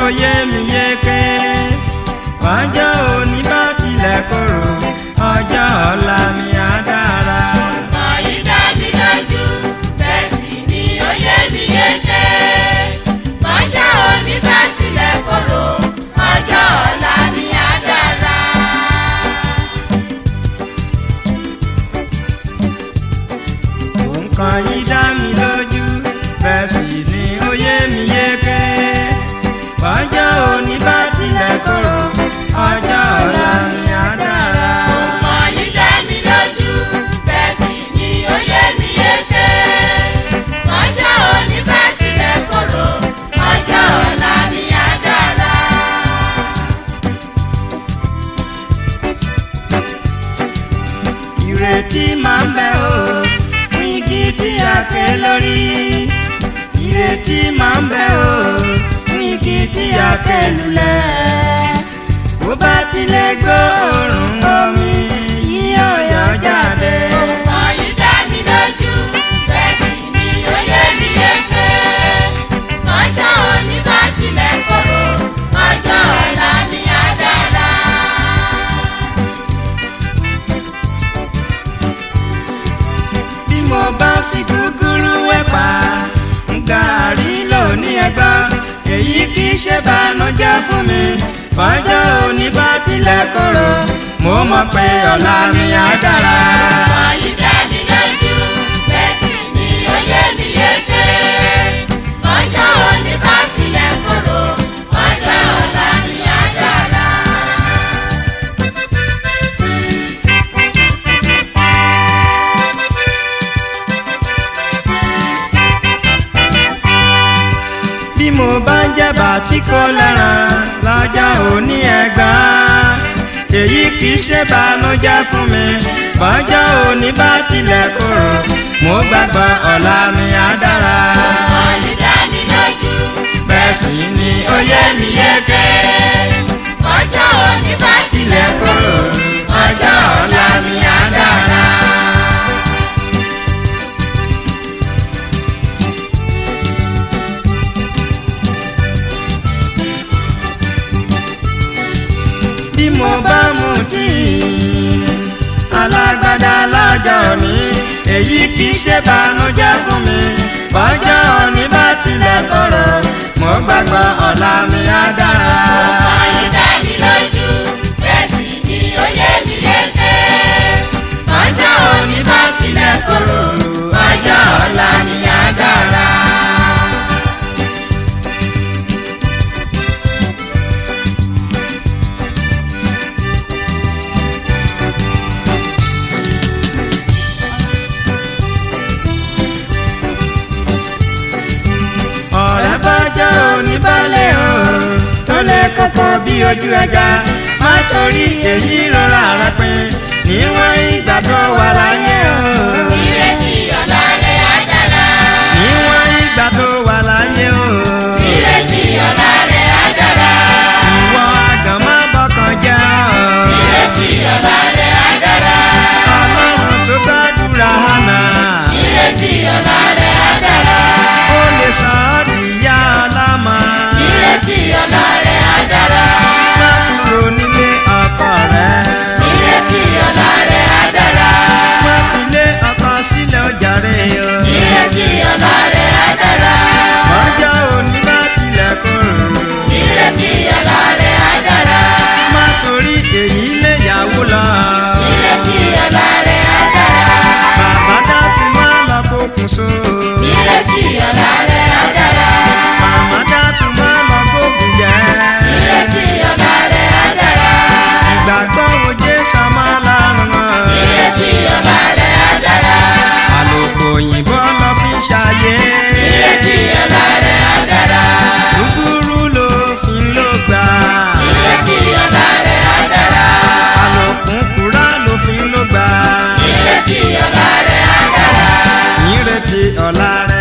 ó yé mi yéké ọjọ́ òní bá tilẹ̀ korò ọjọ́ ọ̀la mi á dára. Ọ̀rọ̀ yìí dá mi lójú, bẹ́ẹ̀ sì ni ó yé mi yéké. Ọjọ́ òní bá tilẹ̀ korò, ọjọ́ ọ̀la mi á dára. nǹkan yìí dá mi lójú bẹ́ẹ̀ sì ni ó yé mi yéké ọjọ́ òní bá tilẹ̀ korò ọjọ́ ọ̀la mi á dára. Ọ̀rọ̀ yìí dá mi lójú, bẹ́ẹ̀ sì ni ó yé mi yéké. Ọjọ́ òní bá tilẹ̀ korò, ọjọ́ ọ̀la mi á dára. ìrètí máa ń bẹ o fún igi tí a ké lórí ìrètí máa ń bẹ o fún igi tí a ké lulẹ̀ bó bá tilẹ̀ gbọ́ òórùn omi yíyọ yọ jáde. Ọ̀rọ̀ yìí dá mi lójú, bẹ́ẹ̀ sì ni ó yé mi yéké. Ọjọ́ òní bá tilẹ̀ korò, ọjọ́ ọ̀la mi á dára. bí mo bá fi gúgúrú wẹ̀pà gàárì lóní ẹgbọ́n èyí kì í ṣe bànújẹ́ fún mi ọjọ́ òní bá tilẹ̀ korò mo mọ̀ pé ọ̀la mi á dára. Ọ̀rọ̀ yìí dá mi lójú, bẹ́ẹ̀ sì ni ó yé mi yéké. Ọjọ́ òní bá tilẹ̀ korò, ọjọ́ ọ̀la mi á dára. bí mo bá ń jẹ̀bà tí kò lẹ́ràn lọ́jọ́ òní ẹ̀gbọ́n èyí kì í ṣe bànújẹ́ fún mi bọ́jọ́ òní bá tilẹ̀ korò mo gbàgbọ́ ọ̀la mi á dára. Ọ̀rọ̀ yìí dá mi lójú, bẹ́ẹ̀ sì ni ó yé mi yéké ọjọ́ òní bá tilẹ̀ korò, ọjọ́ ọ̀la mi á dára. bí mo bá mu tíì alágbádá lọ́jọ́ mi èyí kì í ṣe bànújẹ́ fún mi bọ́jọ́ òní bá tilẹ̀ korò mo gbàgbọ́ ọ̀la mi á dára. Ọ̀rọ̀ yìí dá mi lójú, bẹ́ẹ̀ sì ni ó yé mi yéké. ọjọ́ òní bá tilẹ̀ korò ọjọ́ ọ̀la mi á dára. ọ̀rẹ́ bọ́jọ́ òní balẹ̀ o tó lè kókó bí ojú ẹja má torí èyí rọra rẹ pin níwọ̀n ìgbà tó wà láyé o. Ìrètí ọ̀la rẹ̀ á dára. níwọ̀n ìgbà tó wà láyé o. Ìrètí ọ̀la rẹ̀ á dára. ìwọ àgàn má bọkàn jẹ́ o. Ìrètí ọ̀la rẹ̀ á dára. ọlọ́run tó gbàdúrà hànà Ìrètí ọ̀la rẹ̀ á dára. ó lè sọ ọ́ dìyá ọlọ́mọ. Ìrètí ọ̀la rẹ̀ á dára. má kúrò nílé ọkọ rẹ. Ìrètí ọ̀la rẹ̀ á dára. má fi lé ọkọ sílẹ̀ ó jàre o. Ìrètí ọ̀la rẹ̀ á dára. ọjọ́ òní bá tilẹ̀ korò. Ìrètí ọ̀la rẹ̀ á dára. má torí èyí lé yàwó lọ. Ìrètí ọ̀la rẹ̀ á dára. bàbá dákun má lọ kókun so. Ìrètí ọ̀la rẹ̀ á dára. màmá dákun má lọ kókun jẹ. Ìrètí ọ̀la rẹ̀ á dára. ìgbàgbọ́ wo jésù má lárùn mọ́. Ìrètí ọ̀la rẹ̀ á dára. àlòkù òyìnbó lọ fi ṣàyè. Ìrètí ọ̀la rẹ̀ á dára. kúkúrú ló fi ń lò gbà. Ìrètí ọ̀la rẹ̀ á dára. àlòkù kúrá ló fi ń lò gbà. Ìrètí ọ̀la rẹ̀ á dára. ìrètí ọ̀la rẹ̀